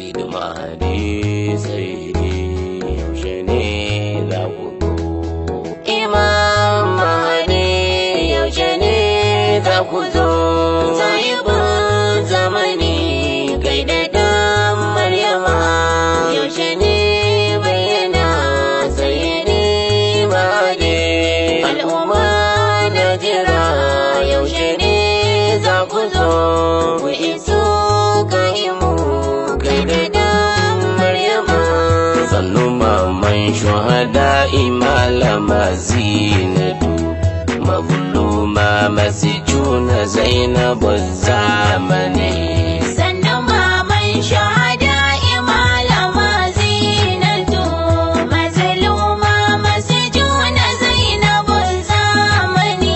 Sayyid Mahdi Sayyidi yaushe ne za ku zo Imam Mahdi yaushe ne za ku zo Sahibin zamani kai da dan Maryama yaushe ne bayyana Sayyidi Mahdi al'umma na jira yaushe ne za ku zo ku iso kaimu kai da dan Maryama sannu maman shuhada malama zinatu mazluma masjuna zainabu zamani sannan maman shahada imalama zinatu mazluma masjuna zainabun zamani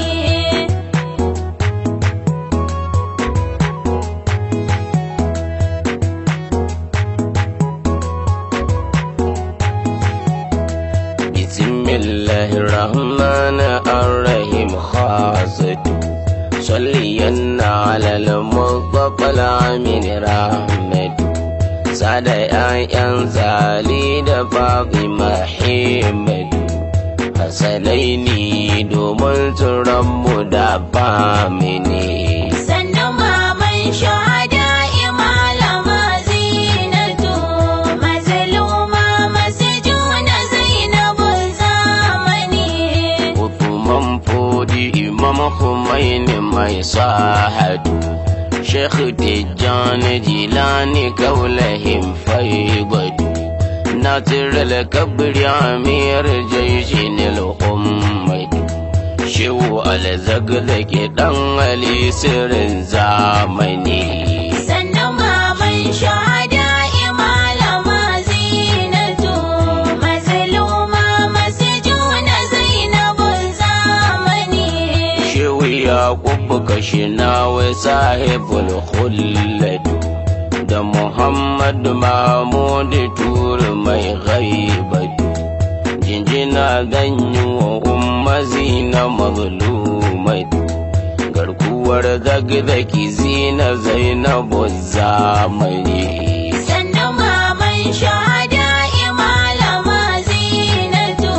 بسم الله الرحمن الرحيم خاصته صليا على المصطفى العامل رحمته سعد آيان زالي فاطمة حمد hasanaini domin tsoron mu da famini sannan maman shahada imalama zinatu mazluma masjuna zainabun zamani Uthman Fodi Imam Khomeini mai sahadu Sheikh Tijjani Jilani kaulahim faibadu Nasir al-Kabri Amir Jaishin al-Ummadu Shehu al-Zagzaki dan Ali sirrin zamani sannan maman shahada imalama zinatu mazluma masjuna zainabun zamani Shehu Yakubu Kashinawa sahibul khulladu da Muhammad Mahmud Tur mai ghaibatu jinjina ganyu wa ummazi na mazlumatu garkuwar zagzaki zina zainabu zamani sannan maman shahada imalama zinatu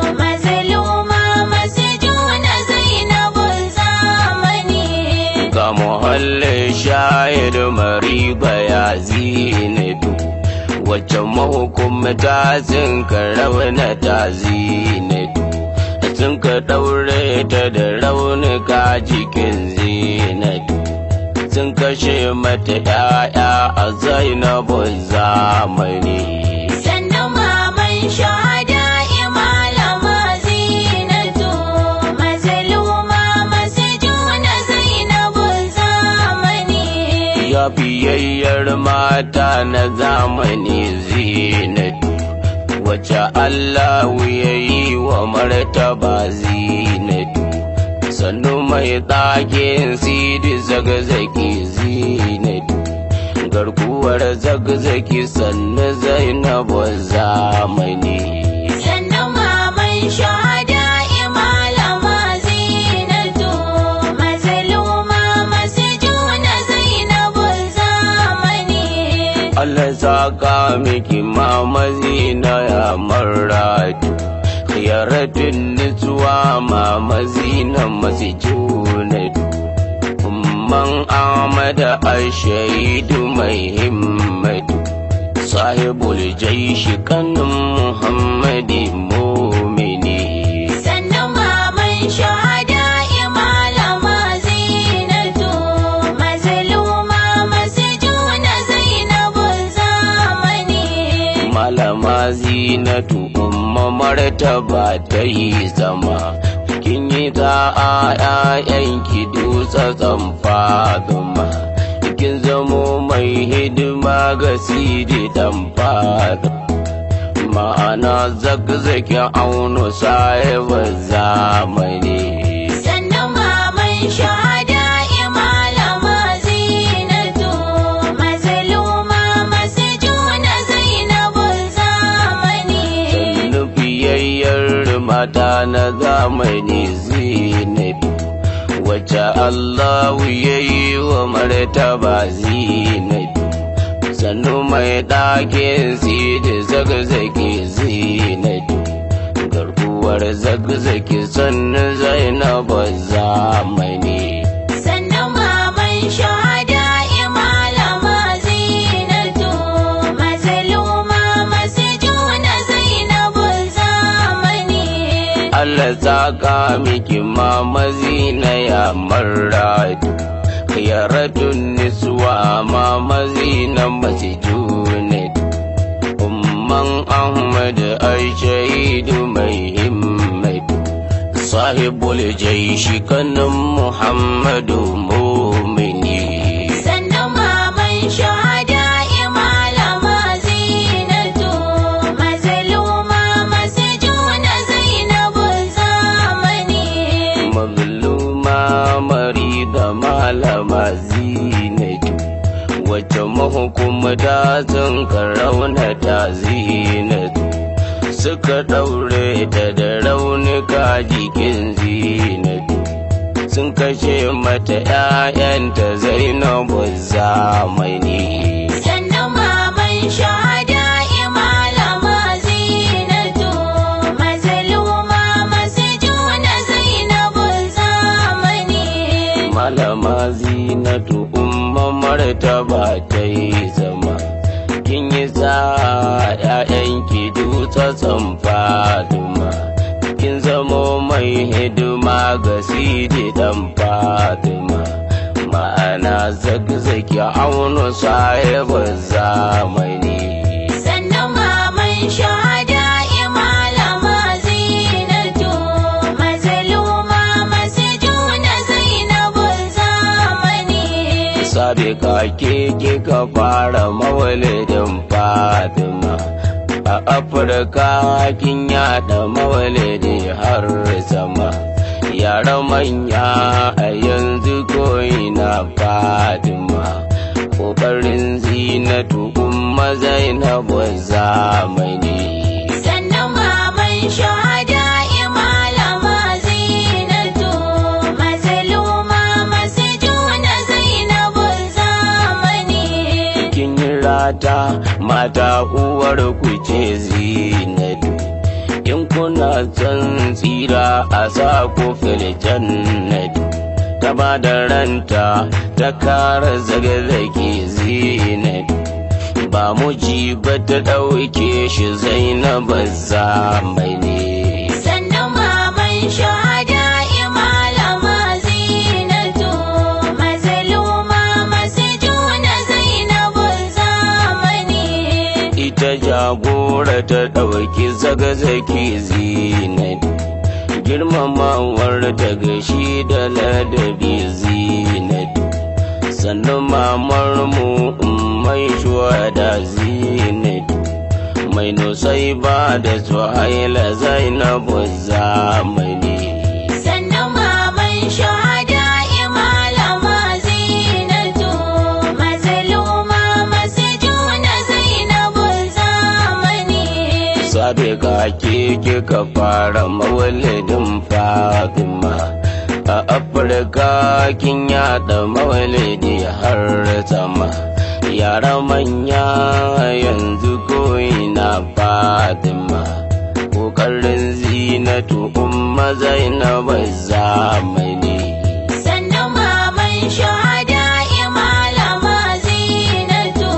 mazluma masjuna zainabun zamani ga muhallin shayar mariba ya zinatu wacce mahukumta sun ka rauna ta zinatu sun ka ɗaure ta da raunuka jikin zinatu sun kashe mata ‘ya'ya a zainabu zamani sannan maman shahada imalama zinatu mazluma masjuna zainabun zamani ya biyayyar mata na zamani zinatu wacce Allah ya yi wa martaba zinatu sannu mai ɗakin sidi zagzaki zinatu garkuwar zagzaki sannu zainabu zamani sannan maman shahada imalama zinatu mazluma masjuna zainabun zamani Allah saka miki mamazi na ya maratu khiyaratin nutsuwa mamazi na masjunatu umman amada ashaidu mai himmatu sahibul jaishi kanin muhammadi mumini sannan maman shahada imalama zinatu mazluma masjuna zainabun zamani malama zinatu umma martaba ta yi zama kin yi ta a ƴaƴanki dutsa faduma kin zamo mai hidima ga sidi dan fada ma'ana zagzaki auno sahibar zamani sannan maman shahada imalama zinatu mazluma masjuna zainabun zamani nufiyayyar mata na zamani zinatu wacce Allahu ya yi wa martaba zinatu sannu mai ɗakin sidi zagzage zinatu garkuwar zagzage sannu zainabu zamani sannan maman shahada malama zinatu mazaluma masu juna zainabu zamani Allah saka miki mama zina ya marratu khiyaratul niswa mama zina masjunat umman ahmad aishaidu mai himmatu sahibul jaishi kanan muhammadu mumini sannan maman shahada malama zinatu mazaluma masu juna zainabu zamani mazluma marida malama zinatu wacce mahukumta sun karaunata zinatu suka ɗaure ta da raunuka jikin zinatu sun kashe mata ‘ya'yanta zainabu zamani sannan maman shahada malama zinatu mazaluma masu juna zainabu zamani malama zinatu umma martaba ta yi zama kin yi sa ‘ya'yanki dutsen faduma kin zamo mai hidima ga sidi dan faduma ma'ana zagzaki aunu sahibin zamani sannan maman shahada malama zinatu mazaluma masu juna zainabu zamani sabe ka ke kika fara mawalidin fatima a afirka kin yada mawalidi har sama yara manya a yanzu ko'ina fatima ƙoƙarin zinatu umma zainabu zamani sannan maman shahada malama zinatu mazaluma masu juna zainabu zamani kin yi rata mata uwar ku ce zinatu in kuna son tsira a sa ku fil jannatu ta ba da ranta ta kara zagazage zinatu ba mu ji ba ta ɗauke shi zainab zamani sannan maman shahada malama zinatu mazaluma masu juna zainabu zamani ita jagora ta ɗauki zagazaki zinat girmamawar ta gashi da ladabi zinat sannan mamar mu mai shuhada zinat mai nusai ba da suhaila zainabu zamani sannan maman shahada malama zinatu mazaluma masu juna zainabu zamani sabe ka ke kika fara mawalidin fatima a afirka kin yada mawalidi har sama yara manya yanzu ko'ina fatima ƙoƙarin zinatu umma zainabu zamani sannan maman shahada malama zinatu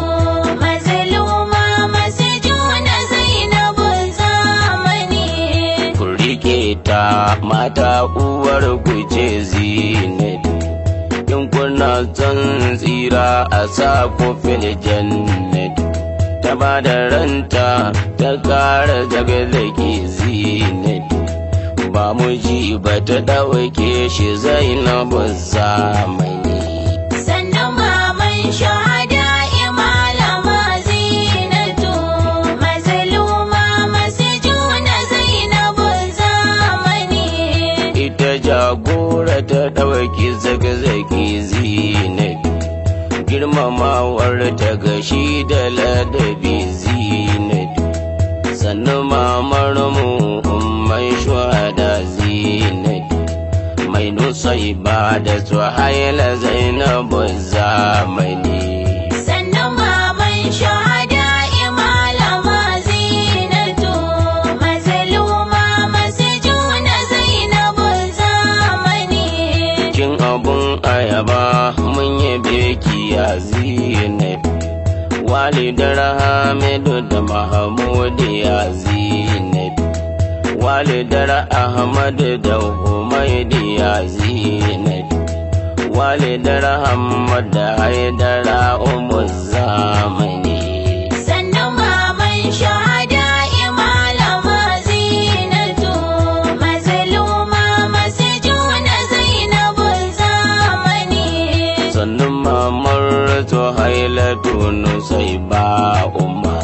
mazaluma masu juna zainabu zamani ku rike ta mata uwar ku ce zinatu in kuna son tsira a sa ku fil jannatu ta ba da ranta ta kara daga zaki zinatu ba mu ji ba ta ɗauke shi zainabu zamani sannan maman shahada malama zinatu mazaluma masu juna zainabu zamani ita jagora ta ɗauki zagzagi zinatu girmamawar ta gashi da ladabi zinatu sannan mamar mu mai shuhada zinatu mai nusai ba da suhaila zainabu zamani sannan maman shahada walidar hamidu da mahamudu ya zinatu walidar ahmadu da humaidu ya zinatu walidar hamad da haidara umu zamani sannan maman shahada malama zinatu mazluma masjuna zainabun zamani sannan mamar hailatu nusai ba umma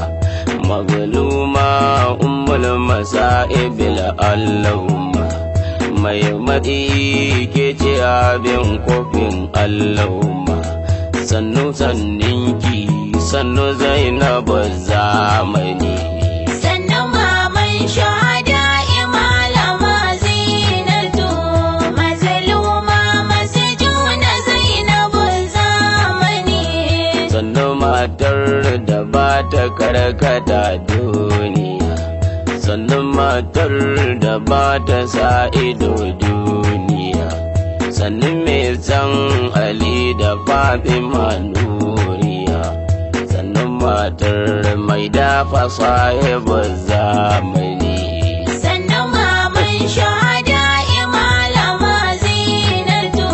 magaluma ummul masa'ibil allahumma mai matsi ke ce abin kofin allahumma sannu sanninki sannu zainabu zamani sannan maman shahada malama zinatu mazluma masjuna zainabun zamani sannu matar da ba ta karkata duniya sannu matar da ba ta sa ido duniya sannu mai san ali da fatima nuriya sannu matar mai dafa sahibu zamani sannan maman shahada malama zinatu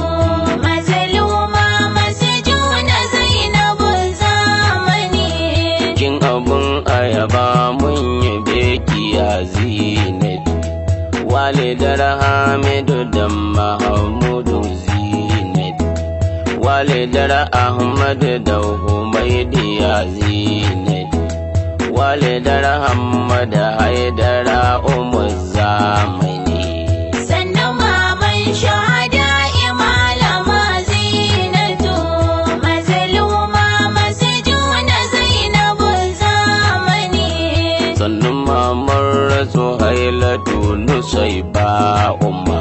mazluma masjuna zainabun zamani kin abun ayaba mun yi beki a zinatu walidar hamidu da mahamudu zinatu walidar ahmadu da humaidi ya zinatu walidar hamad haidara umu zamani sannan maman shahada malama zinatu mazluma masjuna zainabun zamani sannan mamar su hailatu nusai ba umma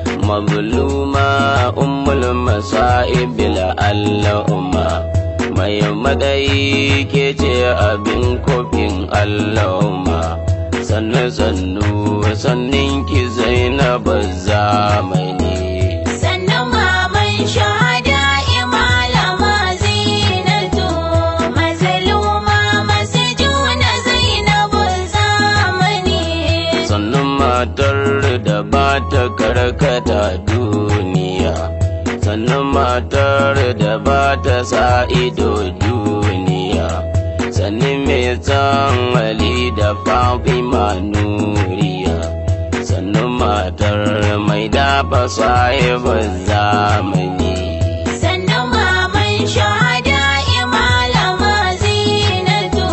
mazluma ummul masa'ibil allahumma mai madayi ke ce abin kofin allahumma sannu sannu sannin ki zainab zamani sannan maman shahada malama zinatu mazluma masjuna zainabun zamani sannan matar da ba ta karkata duniya sannan matar da ba ta sa ido duniya sannan mai san ali da fatima nuriya sannan matar mai dafa sahibin zamani sannan maman shahada malama zinatu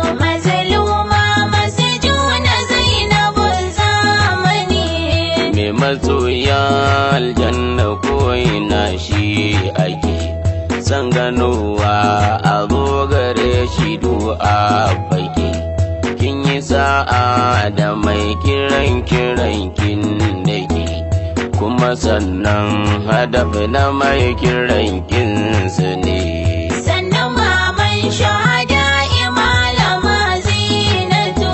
mazluma masjuna zainabun zamani mai masoya aljanna ko'ina shi ake san ganowa a zo gare shi du'a fage kin yi sa'a da mai kiran kiran kin dake kuma sannan hadaf na mai kiran kinsu ne sannan maman shahada malama zinatu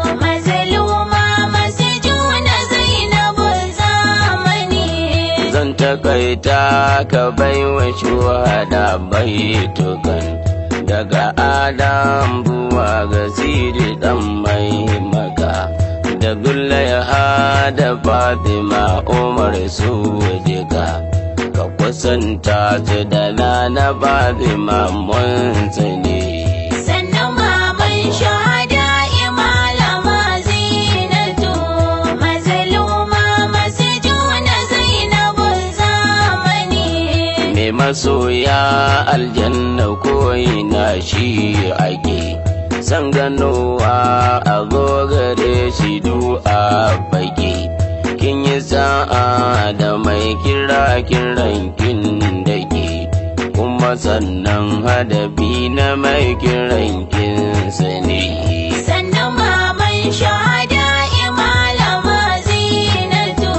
mazluma masjuna zainabun zamani zan takaita ka baiwa shuhada baitukan daga adam zuwa ga siri dan mai maka da gullaiha da fatima umar su jika ka kusanta su da na fatima mun tsini sannan maman shahada malama zinatu mazluma masjuna zainabun zamani mai masoya aljanna ko'ina shi ake san ganowa a zo gare shi du'a fage kin yi sa'a da mai kira kiran kin dake kuma sannan hadabi na mai kiran kin sani sannan maman shahada malama zinatu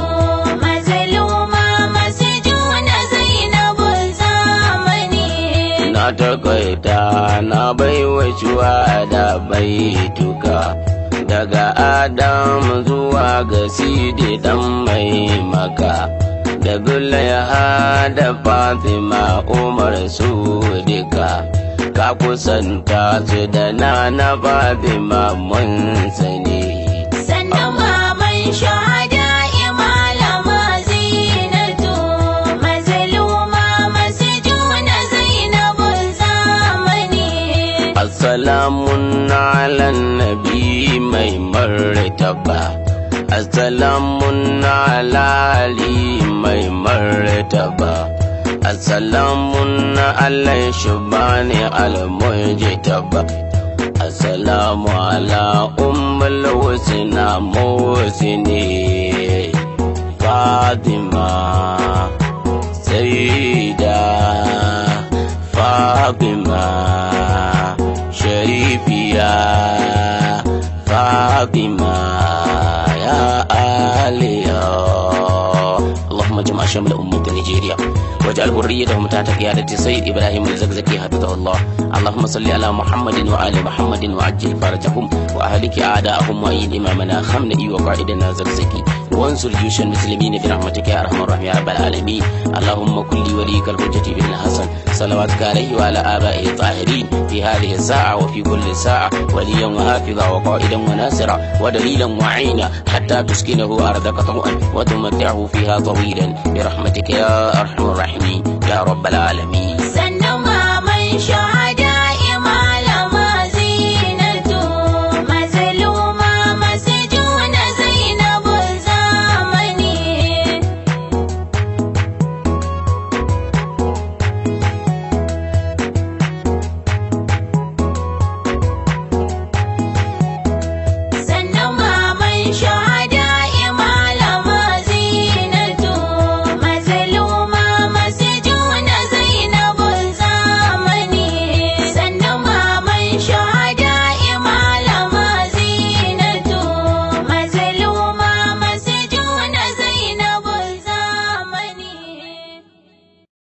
mazluma masjuna zainabun zamani na takaita na baiwa shuwa da baituka daga adam zuwa ga sidi dan mai maka da gulaiha da fatima umar su duka ka kusanta su da na na Fatima mun sani sannan maman shahada imalama zinatu mazluma masjuna zainabun zamani Assalamun ala nabi mai martaba Assalamun ala ali mai martaba Assalamun ala shubani al-mujtaba Assalamu ala ummul husna musini Fatima Sayyida Fatima Sharifiya Fatima Ya Aliya اللهم اجمع شمل أمة نيجيريا واجعل ذريتهم تحت قيادة سيد إبراهيم الزقزقي حفظه الله اللهم صل على محمد وآل محمد وعجل فرجهم وأهلك أعداءهم وأيد إمامنا خمنئي وقائدنا زقزقي وانصر جيوش المسلمين برحمتك يا أرحم الراحمين يا رب العالمين اللهم كن لي وليك الحجة بن الحسن صلواتك عليه وعلى آبائه الطاهرين في هذه الساعة وفي كل ساعة وليا وحافظا وقائدا وناصرا ودليلا وعينا حتى تسكنه أرضك طوعا وتمتعه فيها طويلا برحمتك يا أرحم الراحمين يا رب العالمين sannan maman shahada